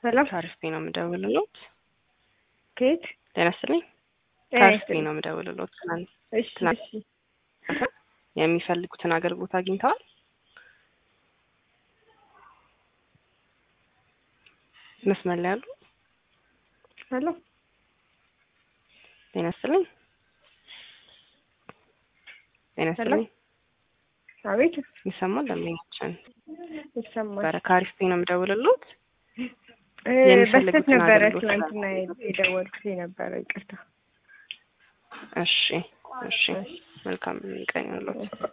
ሰላም ከአሪፍ ነው የምደውልሎት። ከየት? ጤና ይስጥልኝ። ጤና ከአሪፍ ይስጥልኝ። ነው የምደውልሎት። ትናንት እሺ ትናንት እሺ። የሚፈልጉትን አገልግሎት አግኝተዋል? መስመር ላይ ያሉ ሄሎ ጤና ይስጥልኝ። ጤና ሄሎ ይስጥልኝ። አቤት ይሰማል? ደንበኛችን ይሰማል። ነበረ ከአሪፍ ነው የምደውልሎት። እ የሚፈልጉትን በስተት ነበረ አገልግሎት ትናንትና የደወልኩት የነበረ ይቅርታ። እሺ እሺ። መልካም ቀን ይሁንልዎት።